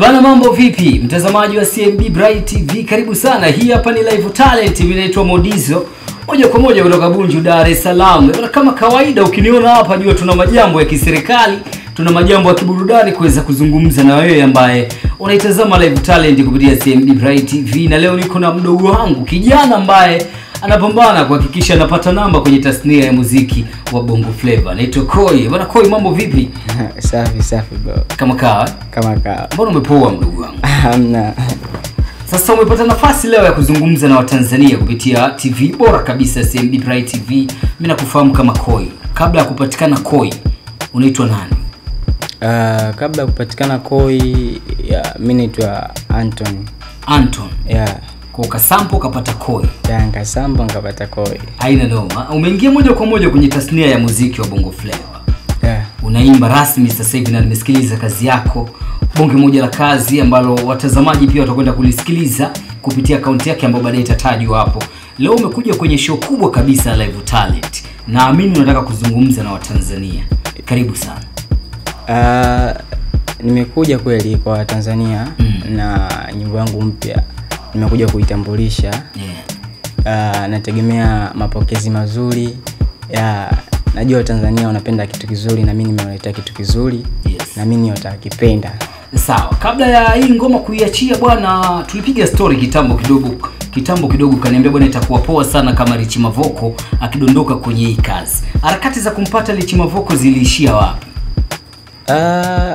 Bana, mambo vipi, mtazamaji wa CMB Bright TV, karibu sana. Hii hapa ni live talent, mimi naitwa Modizo, moja kwa moja kutoka Bunju, Dar es Salaam. Bana, kama kawaida, ukiniona hapa jua tuna majambo ya kiserikali, tuna majambo ya kiburudani kuweza kuzungumza na wewe ambaye unaitazama live talent kupitia CMB Bright TV, na leo niko na mdogo wangu kijana ambaye anapambana kuhakikisha anapata namba kwenye tasnia ya muziki wa Bongo Flava. Naitwa Koi. Bana Koi, mambo vipi? safi safi bro Kama kawa. kama kawa Mbona umepoa mdogo wangu? hamna Sasa umepata nafasi leo ya kuzungumza na Watanzania kupitia TV bora kabisa ya CMB Bright TV. Mimi nakufahamu kama Koi. Kabla ya kupatikana Koi, unaitwa nani? uh, kabla ya kupatikana koi ya mi naitwa anton Anton. ya Kwa ukasampo ukapata Koi. ya nkasamba nkapata koi Haina noma. Umeingia moja kwa moja kwenye tasnia ya muziki wa Bongo Flava. ya Unaimba rasmi sasa hivi na nimesikiliza kazi yako. Bonge moja la kazi ambalo watazamaji pia watakwenda kulisikiliza kupitia akaunti yake ambayo baadaye itatajwa hapo. Leo umekuja kwenye show kubwa kabisa ya Live Talent. Naamini unataka kuzungumza na Watanzania. Karibu sana. uh, nimekuja kweli kwa tanzania Mm. na nyimbo yangu mpya nimekuja kuitambulisha Yeah. uh, nategemea mapokezi mazuri ya najua watanzania wanapenda kitu kizuri na mi nimewaletea kitu kizuri Yes. na mimi watakipenda Sawa, kabla ya hii ngoma kuiachia bwana, tulipiga story kitambo kidogo kitambo kidogo, kaniambia bwana, itakuwa poa sana kama Richi Mavoko akidondoka kwenye hii kazi. Harakati za kumpata Richi Mavoko ziliishia wapi? Uh,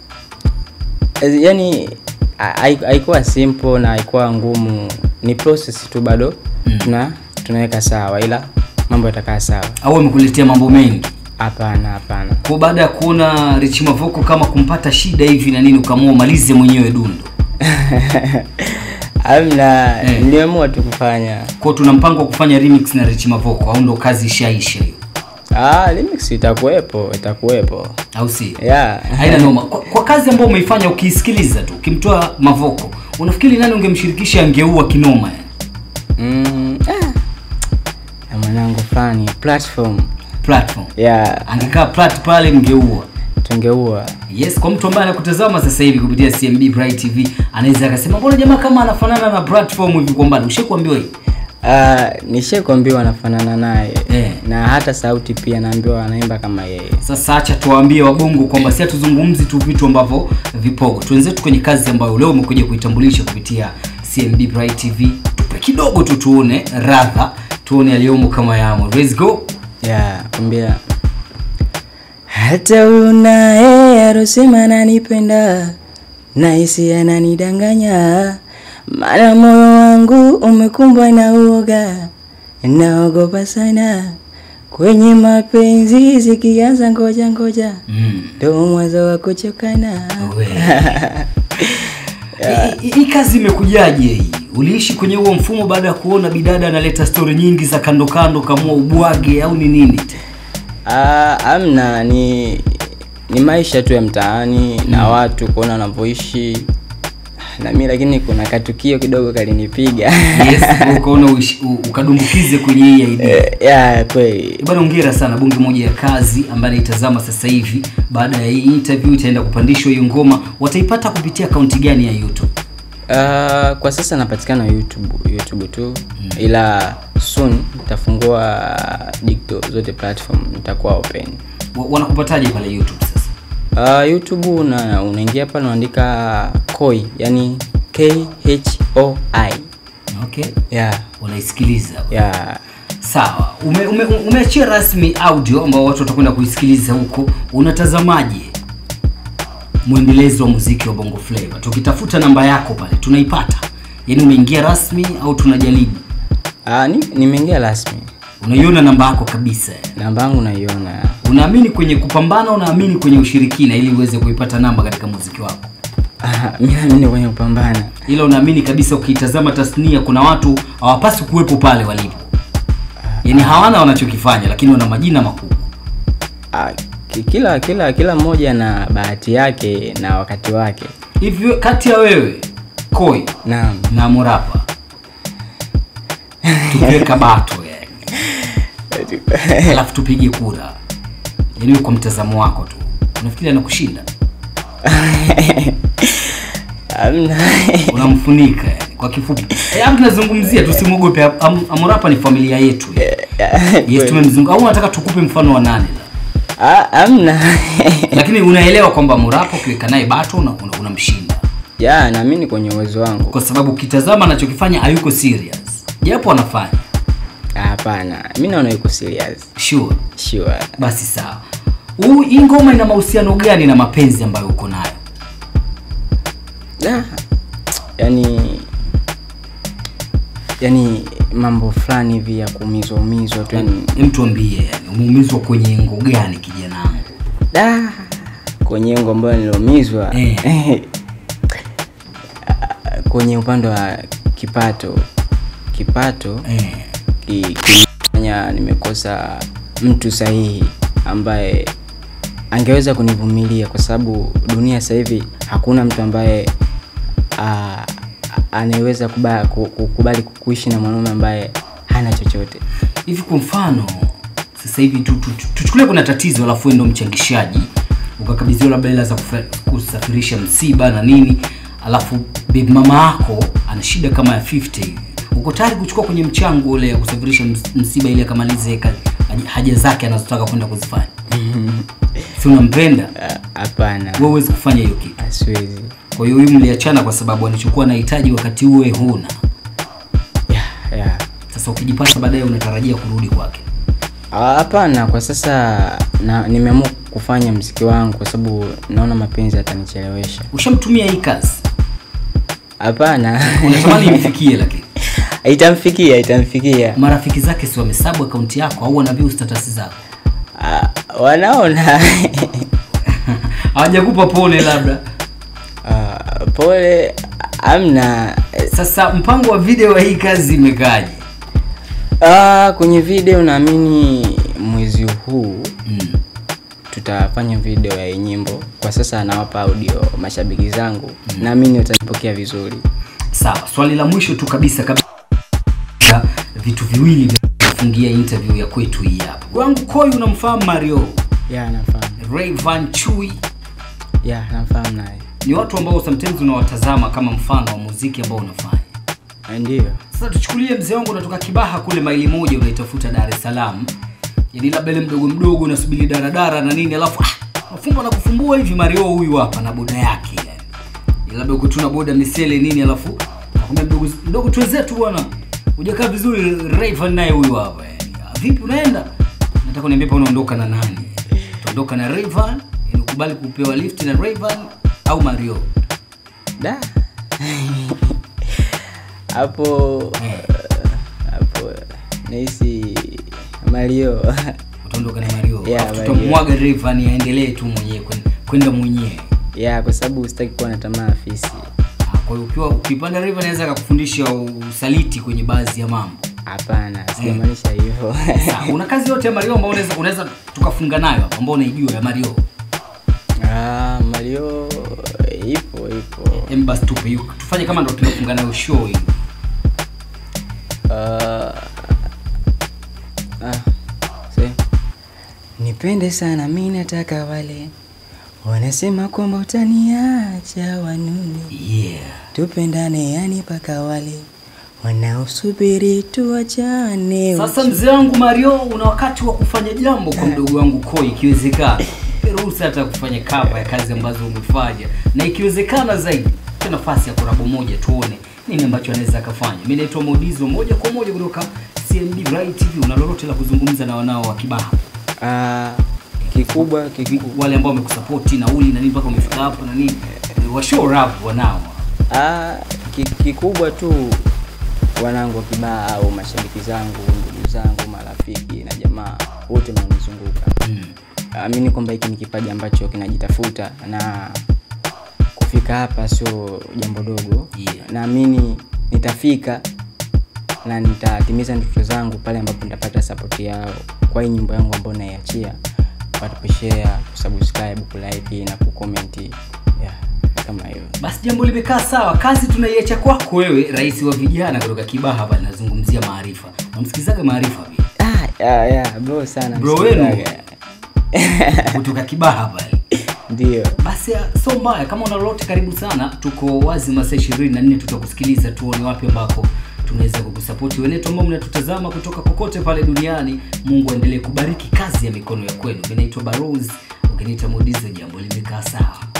yani hai- haikuwa simple na haikuwa ngumu ni process tu bado Mm. tuna tunaweka sawa ila mambo yatakaa sawa Au amekuletea mambo mengi? hapana hapana Kwa baada ya kuona Richi Mavoko kama kumpata shida hivi na nini, ukaamua umalize mwenyewe dundo. amna Eh. niliamua tu kufanya Kwa tuna mpango wa kufanya remix na Richi Mavoko au ndo kazi ishaisha hiyo? ah, remix itakuwepo itakuwepo Au si? yeah. haina noma kwa, kwa kazi ambayo umeifanya ukiisikiliza tu ukimtoa mavoko unafikiri nani ungemshirikisha angeua kinoma yani? mm, ah. Na mwanangu fulani platform platform yeah. angekaa plat pale mngeua tungeua yes kwa mtu ambaye anakutazama sasa hivi kupitia cmb bright tv anaweza akasema mbona jamaa kama anafanana na platform hivi kwa mbali ushakuambiwa hivi uh, nishakwambiwa anafanana naye Eh. na hata sauti pia naambiwa anaimba kama yeye sasa acha tuwaambie wabongo kwamba si hatuzungumzi tu vitu ambavyo vipogo tuenzetu kwenye kazi ambayo leo umekuja kuitambulisha kupitia cmb bright tv tupe kidogo tu tuone radha tuone aliyomo kama yamo let's go ya kumbia hata huyu naye arosema nanipenda nahisi ananidanganya maana moyo wangu umekumbwa na uoga naogopa sana kwenye mapenzi zikianza ngoja ngoja mm. ndo mwanzo wa kuchokana We. Hii- hii- hii kazi imekujaje hii uliishi kwenye huo mfumo baada ya kuona bidada analeta stori nyingi za kando kando kamua ubwage au ni nini Ah, amna ni ni maisha tu ya mtaani na watu kuona wanavyoishi na mi lakini kuna katukio kidogo kalinipiga yes ukaona uishi- u- ukadumbukize kwenye hii idea Eh, ya kweli bana ongera sana bunge moja ya kazi ambayo naitazama sasa hivi baada ya hii interview itaenda kupandishwa hiyo ngoma wataipata kupitia akaunti gani ya youtube Ah, kwa sasa napatikana youtube youtube tu ila soon nitafungua digital zote platform nitakuwa open Wa- wanakupataje pale youtube sasa Uh, youtube una, unaingia pale unaandika koi yani k h o i okay yeah, unaisikiliza yeah. sawa umeachia ume, umeachia rasmi audio ambao watu watakwenda kuisikiliza huko unatazamaje mwendelezo wa muziki wa bongo flava tukitafuta namba yako pale tunaipata yaani umeingia rasmi au tunajaribu Ah, ni- nimeingia rasmi unaiona namba yako kabisa namba yangu naiona unaamini kwenye kupambana unaamini kwenye ushirikina ili uweze kuipata namba katika muziki wako Ah, mi naamini kwenye kupambana ila unaamini kabisa ukitazama tasnia kuna watu hawapaswi kuwepo pale walipo yaani hawana wanachokifanya lakini wana majina makubwa Ah, ki- kila kila kila mmoja na bahati yake na wakati wake hivyo kati ya wewe koi naam na morapa tukiweka bato yani alafu tupige kura yaani kwa mtazamo wako tu unafikiri anakushinda amna unamfunika yani kwa kifupi Eh, hapo tunazungumzia tusimwogope Am- amurapa ni familia yetu yes tumemzungu au unataka tukupe mfano wa nani Ah, amna lakini unaelewa kwamba murapo ukiweka naye bato unamshinda una, unamshinda. ya naamini kwenye uwezo wangu kwa sababu ukitazama anachokifanya hayuko serious japo anafanya hapana mi naona yuko serious sure sure basi sawa Huu- hii ngoma ina mahusiano gani na mapenzi ambayo uko nayo Ah, yani yani mambo fulani hivi ya kuumizwa umizwa tu yani Hem tuambie yani umeumizwa kwenye ngo gani kijana wangu da kwenye ngo ambayo niliumizwa Eh. kwenye upande wa kipato kipato eh. ki- kilifanya nimekosa mtu sahihi ambaye angeweza kunivumilia kwa sababu dunia sasa hivi hakuna mtu ambaye ah, anayeweza kuba- ku- kukubali kuishi na mwanaume ambaye hana chochote hivi kwa mfano sasa hivi tu- tu- tu- tuchukulie kuna tatizo alafu wewe ndo mchangishaji ukakabidhiwa labda hela za kufa- kusafirisha msiba na nini alafu baby mama yako ana shida kama ya 50 hivi uko tayari kuchukua kwenye mchango ule ya kusafirisha ms- msiba ili akamalize ka- haja- haja zake anazotaka kwenda kuzifanya si unampenda Ah, hapana wewe huwezi kufanya hiyo kitu siwezi kwa hiyo huyu mliachana kwa sababu alichokuwa anahitaji wakati uwe huna ya ya sasa ukijipata baadaye unatarajia kurudi kwake Ah, hapana kwa sasa na nimeamua kufanya mziki wangu kwa sababu naona mapenzi yatanichelewesha ushamtumia hii kazi hapana unatamani imfikie lakini itamfikia itamfikia marafiki zake si wamesabu akaunti yako au wanaview status zako Ah, wanaona hawajakupa pole labda Ah, pole amna sasa mpango wa video wa hii kazi imekaaje Ah, kwenye video naamini mwezi huu mm. tutafanya video ya hii nyimbo kwa sasa nawapa audio mashabiki zangu naamini watanipokea vizuri sawa swali la mwisho tu kabisa kabisa vitu viwili vya kufungia interview ya kwetu hii hapa wangu koi unamfahamu mario ya nafahamu Rayvan Chui ya nafahamu naye ni watu ambao sometimes unawatazama kama mfano wa muziki ambao unafanya ndio sasa tuchukulie mzee wangu unatoka kibaha kule maili moja unaitafuta dar es salaam yani labda ile mdogo mdogo unasubiri daradara na nini alafu ah, mafumbo na kufumbua hivi mario huyu hapa na boda yake yani Ni labda uko tu na boda misele nini alafu nakwambia mdogo mdogo twenzetu bwana hujakaa vizuri Rayvan naye huyu hapa yani "Ah, vipi unaenda nataka uniambie pa unaondoka na nani utaondoka na Rayvan yani ukubali kupewa lift na Rayvan au Mario da hapo hapo nahisi mario utaondoka na Mario Yeah, Alafu Mario. tutamwaga Rayvan aendelee tu mwenyewe kwen- kwenda mwenyewe ya kwa sababu sitaki kuwa na tamaa fisi Ah, kwa hiyo ukiwa ukipanda Rayvan anaweza akakufundisha usaliti kwenye baadhi ya mambo hapana sijamaanisha hivyo Sawa, una kazi yote ya Mario ambayo unaweza unaweza tukafunga nayo hapa ambao unaijua ya Mario ah, mario ipo ipo Em, basi tupe hiyo tufanye kama ndo tunafunga nayo show hii Ah, ah, se- nipende sana mi nataka wale wanasema kwamba utaniacha wanune yeah tupendane yani paka wale wanaosubiri tuachane sasa mzee wangu Mario una wakati wa kufanya jambo kwa mdogo wangu Koi ikiwezekana Mpe ruhusa hata kufanya kapa ya kazi ambazo umefanya na ikiwezekana zaidi pe nafasi ya korabo moja tuone nini ambacho anaweza akafanya mi naitwa Modizo moja kwa moja kutoka CMD Bright TV una lolote la kuzungumza na wanao wa Kibaha Ah, kikubwa kikubwa wale ambao wamekusapoti nauli na nini mpaka umefika hapa na nini wa show rap wanao Ah, ki- kikubwa tu wanangu wa kibaa au mashabiki zangu ndugu zangu marafiki na jamaa wote wanaonizunguka mm. amini kwamba hiki ni kipaji ambacho kinajitafuta na kufika hapa sio jambo dogo Yeah. naamini nitafika na nitatimiza ndoto zangu pale ambapo nitapata sapoti yao kwa hii nyimbo yangu ambayo naiachia watakushare kusubscribe kulike na kukomenti yeah, kama hiyo basi jambo limekaa sawa kazi tunaiacha kwako wewe rais wa vijana kutoka kibaha hapa linazungumzia maarifa unamsikilizaga maarifa pia ah, yeah, yeah, bro sana Bro wenu. msikilizaga. kutoka kibaha pale ndio basi ah, so mbaya kama una lolote karibu sana tuko wazi masaa ishirini na nne tutakusikiliza tuone wapi ambako tunaweza kukusapoti wenetu ambao mnatutazama kutoka kokote pale duniani mungu aendelee kubariki kazi ya mikono ya kwenu minaitwa baros ukiniita modizo jambo limekaa sawa